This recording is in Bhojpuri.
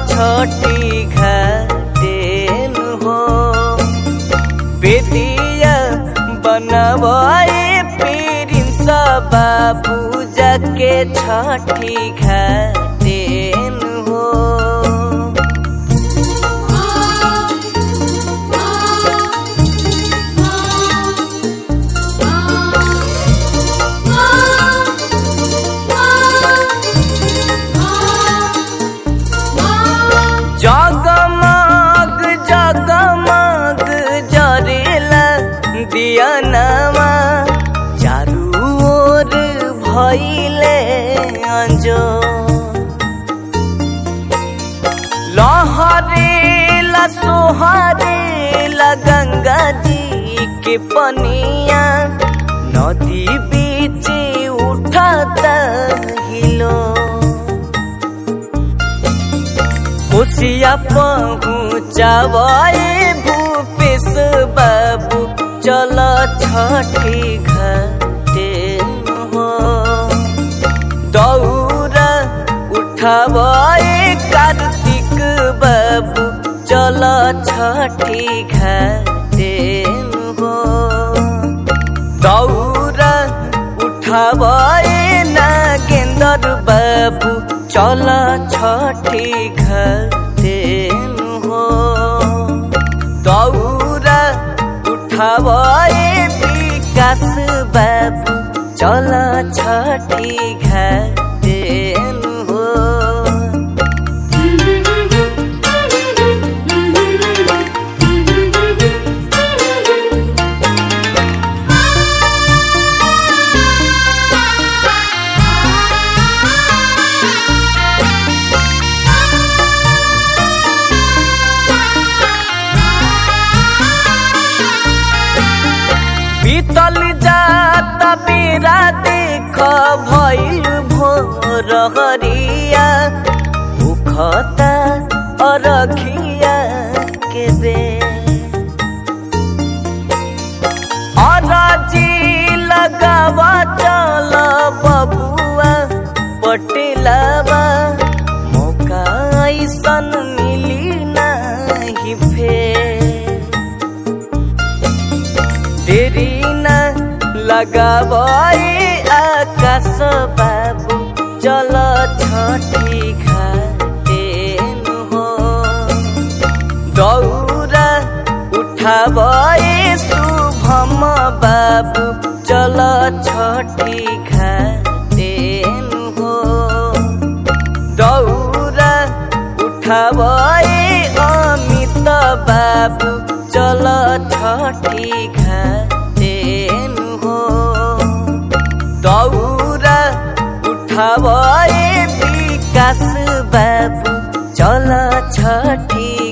छठी घाटेन हो बेदिया बनवाए प्रिंस बाबू जाके छठी घाटेन हो जगमग जगमग जरेला दियनमा चारू ओर भइले अंजो लहरेला सोहरेला गंगा जी के पनिया नदी बीच उठता हिलो कोसिया पहुँचावे भूपेश बाबू चल छठी घाटे हो दौरा उठावे कार्तिक बाबू चल छठी घाटे हो दौरा उठावे नागेंद्र बाबू चल छठी घाटे हो दौरा उठावे विकास बाबू चल छठी घाटे हो बीतल जात बेरा देख भइल भोर हरिया भूखता अरखिया के बे अरजी लगावा चल बबुआ पटेलावा मौका ऐसन मिली नहीं फेर देरी न लगावे आकाश बाबू चल छठी घाटे हो दौरा उठावे शुभम बाबू चल छठी घाटे हो दौरा उठावे अमित बाबू चल छठी घाटे हो दौरा उठावे विकास बाबू चल छठी